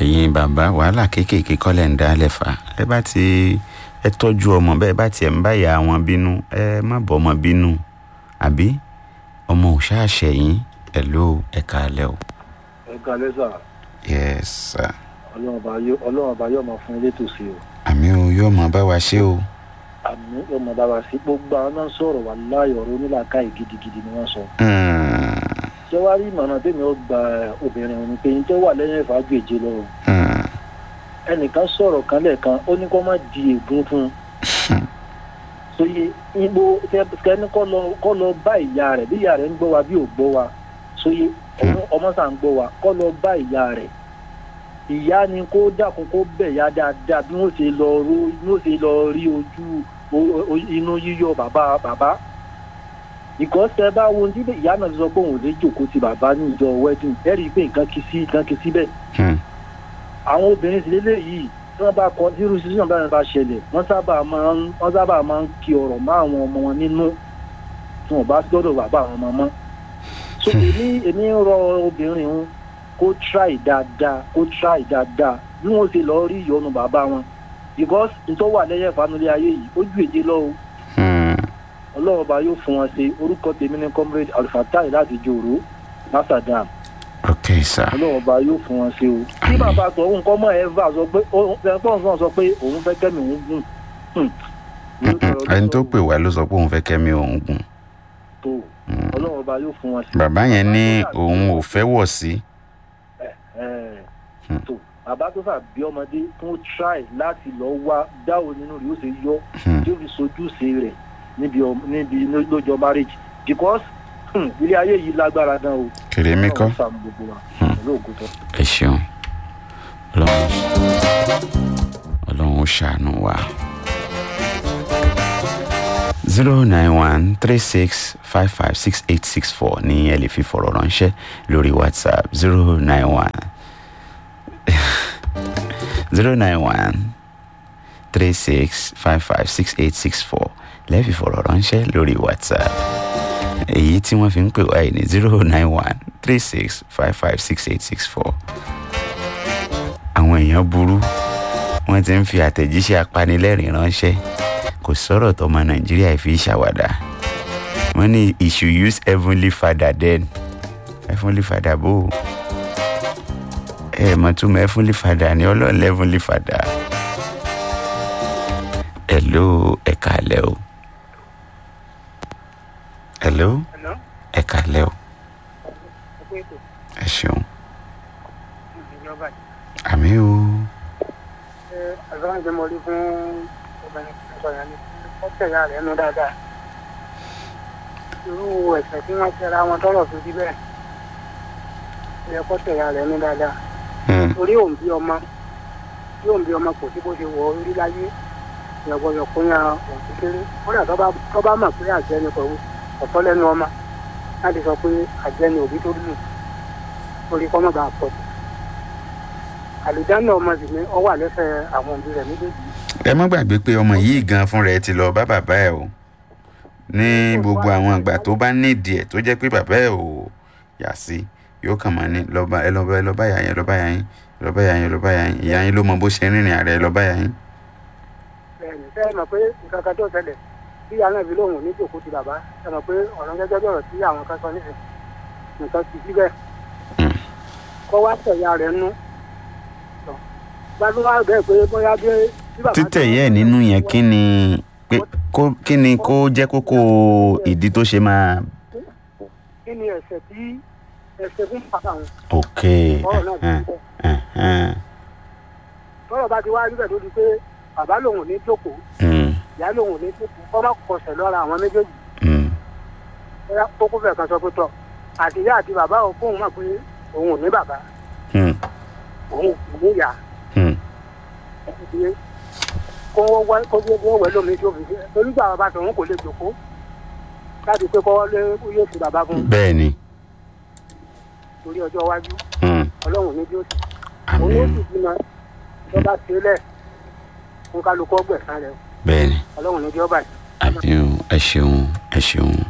ẹ̀yin bàbá wàhálà kéékèèké kọ́lẹ̀ ń dálẹ̀ fà ẹ bá ti ẹ tọ́jú ọmọ bẹ́ẹ̀ bá tiẹ̀ ń bá ìyá wọn bínú ẹ má bọ́ ọmọ bínú àbí ọmọ ò ṣáàṣẹ yín ẹ ló ẹ káalẹ́ o. ẹ kalẹ sà yes sir. ọlọ́run ọba yóò ọlọ́run ọba yóò máa fún ilé tòsí o àmì o yóò mọ bá wa ṣe o. àmì yóò máa bá wa sí gbogbo àwọn náà sọ̀rọ̀ wà láàyò ọ̀rọ̀ onílàkàyè gidigidi ni wọ́n sọ. Hmm, ṣé wàá rí ìmọ̀ràn tèmi ó gba obìnrin òní pé yín tó wà lẹ́yìn ìfàájú èjì lọ o. hmm, ẹnìkan sọ̀rọ̀ kan lẹ́ẹ̀kan ó ní kó má di ègún fún un. sóye ibo kẹ́ni kọ́ lọ kọ́ lọ bá ìyá rẹ̀ bí ìyá rẹ̀ ń gbọ́ wa bí ò gbọ́ wa sóye ọmọ- ọmọ sà ń gbọ́ wa kọ́ lọ bá ìyá rẹ̀ ìyá ni kó dákun kó bẹ̀ ya dáadáa bí wọ́n ṣe lọ ro bí wọ́n ṣe lọ rí ojú o- o- inú yíyọ bàbá bàbá ìkọ́sẹ̀ bá wo ní ìyá náà ti sọ pé òun ò lè jòkó ti bàbá ní ìjọ wedding ẹ̀rí pé nǹkan kì í sí nǹkan kì í síbẹ̀ hmm, àwọn obìnrin sì lélẹ̀ yìí tí wọ́n bá kọ tí irú sísè bá bá ṣẹlẹ̀ wọ́n sábà máa ń wọ́n sábà máa ń kí ọ̀rọ̀ mọ́ àwọn ọmọ wọn nínú tí wọ́n bá gbọ́dọ̀ bàbá àwọn ọmọ mọ́. so èmi èmi ń rọ obìnrin wọn kó try dáadáa kó try dáadáa bí wọ́n ṣe lọ rí ìyọnu bàbá wọn because nítorí wà lẹ́yìn ìfanulẹ̀ ayé yìí ó ju èdè lọ o hmm. ọlọ́run ọba yóò fún wọn ṣe orúkọ tèmi ní comrade alfatai láti jòrò masadam ok sir. ọlọ́run ọba yóò fún wọn ṣe o. tí bàbá sọ òun kọ́ mọ́ ẹ́fà sọ pé ẹ̀fọ́n náà sọ pé òun fẹ́ kẹ́mi òun gùn. Hmm. Mm-mm. ẹni tó pè wá ló sọ pé òun fẹ́ kẹ́mi òun gùn. tó ọlọ́run ọba yóò fún wọn ṣe. bàbá yẹn ní òun ò fẹ́ wọ̀ sí. Ẹ̀, Hmm. tó bàbá tó fà bí ọmọdé fún try láti lọ wá dáwọ nínú rẹ̀ ó ṣe yọ Hmm. tí ó fi sojúṣe rẹ̀ níbi ọm- níbi lójọ marriage because hmm, ilé ayé yìí lágbára gan o. kèrèmí kọ́. Ọlọ́run ṣàánú gbogbo wa pẹ̀lú ògùn tó. ẹ ṣeun ọlọ́run ọlọ́run ó ṣàánú wa. zero nine one three six five five six eight six four ní ẹ lè fi fọ̀rọ̀ ránṣẹ́ lórí whatsapp zero nine one zero nine one three six five five six eight six four lẹ́ẹ̀fi fọ̀rọ̀ ránṣẹ́ lórí whatsapp èyí tí wọ́n fi ń pè wáyé ní zero nine one three six five five six eight six four. àwọn èèyàn burú wọ́n ti ń fi àtẹ̀jíṣẹ́ apanilẹ́rìn ránṣẹ́ kò sọ̀rọ̀ tọmọ nàìjíríà fi ṣàwàdà wọ́n ní he should use heavenly father then heavenly father bó o ẹ mọ̀ tún mọ̀ heavenly father ní ọlọ́run heavenly father hello ẹ kàlẹ́ o hello Hello? ẹ kàlẹ́ o Ọkọ ètò ẹ ṣeun ìjọba àmì o ṣe àgbọn ìgbẹ́mọ̀lé fún obìnrin tó sọ yẹn ni ó tẹ̀yà rẹ̀ nú dáadáa. Irú ẹ̀sẹ̀ tí wọ́n tẹ̀ra wọn tọrọ fi rí bẹ́ẹ̀. Ó yẹ kó tẹ̀yà rẹ̀ nú dáadáa. Hmm, Torí òun bí ọmọ tí òun bí ọmọ kò sí bó ṣe wọ orí láyé ìyàgbọ́yọ̀ kún ya òun kékeré. Kódà tó bá tó bá mọ̀ pé àjẹ́ ni kò ọ̀tọ́ lẹ́nu ọmọ láti sọ pé àjẹ́ ni òbí tó lù torí kọ́ mọ̀ bá pọ̀ jù. Àlùjáná ọmọ sì ni ọ wà lẹ́sẹ̀ àwọn òbí rẹ̀ méjèèjì. ẹ má gbàgbé pé ọmọ yìí gan fúnra ẹ ti lọ bá bàbá ẹ o ní gbogbo àwọn ìgbà tó bá nídìí ẹ tó jẹ́ pé bàbá ẹ ò yà sí yóò kàn máa ní lọ́ba ẹ lọ́ba ẹ lọ́ba yà yín lọ́ba yà yín lọ́ba yà yín lọ́ba yà yín ìyá yín ló mọ bó ṣe ń rìnrìn ààrẹ lọ́ba yà yín. bẹ́ẹ̀ni ṣe é mọ̀ pé nǹkan kan tó ṣẹlẹ̀ bí ìyá náà fi lóhùn ní jòkó ti bàbá ṣe mọ̀ pé ọ̀rọ̀ gẹ́gẹ́ bí ọ̀rọ̀ tí àwọn kan sọ nísìn nǹkan ti síbẹ̀ Hmm. kọ́ wá tẹ̀yà rẹ̀ nú gbádùn wá bẹ́ẹ̀ pé bóyá bí bí bàbá títẹ̀ yẹ́ ẹ̀ nínú yẹn kí ni pé kó kí ni kó jẹ́ kókó ìdí tó ṣe máa. kí ni ẹ̀sẹ̀ tí ẹ̀sẹ̀ fún bàbá wọn ok ọ̀rọ̀ náà ti ẹhẹn, síbẹ̀ ẹhẹn, tọ́rọ̀ bá ti wá níbẹ̀ tó di pé bàbá lòun ò ní jókòó hmm, ìyá lòun ò ní jókòó kọ́ má kọsẹ̀ lọ́ra àwọn méjèèjì hmm, bóyá kókó fẹ̀ kan sọ pé tọ̀ àtìyá àti bàbá ò fóun mọ̀ pé òun ò ní bàbá hmm, òun ò ní ìyá hmm. ìdílé kó wọ́n wá kó gbé wọ́n wẹ̀ lómi tó fi ṣe torí gbà bàbá tòun kò lè jòkó láti pé kọ́ lé yóò fi bàbá fún un bẹ́ẹ̀ ni torí ọjọ́ iwájú hmm, ọlọ́run ní bí ó ti àmì òun ó o sì bímọ tó bá ṣe é lẹ̀ fún kálukú ọgbẹ̀sán rẹ̀ bẹ́ẹ̀ ni ọlọ́run ní bí ó bàjẹ́. àmì o ẹ ṣeun ẹ ṣeun